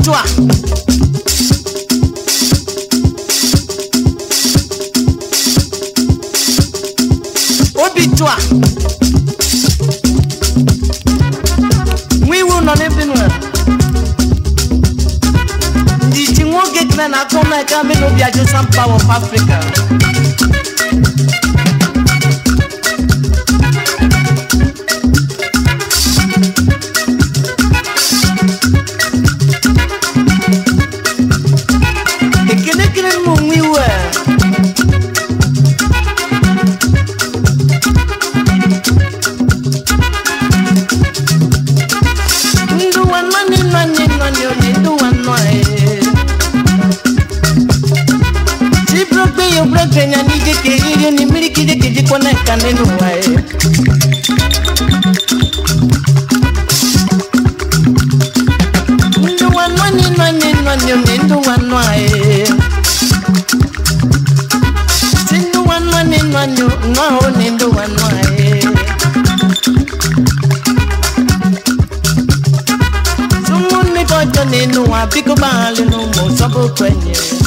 tụa obi tụa nwa iwu nọ n'ebe nwe ndị ji nwoke kene na akọ na eka mbe n'obi ajosan power of africa ekene kene mu nwa iwu a ndụ wa nwanne nwanne nwanne onye ndụ wa nnọọ ee Chibrobe yo brobe nya nije ke yiri ni miri kije kije kona kanenu wae. Ndu wanwa ni nwa ni nwa ni ni ndu wanwa e. Sindu wanwa ni nwa ni nwa ho ni ndu wanwa e. Sumu ni kojo ni nuwa biko bahali numu sobo kwenye.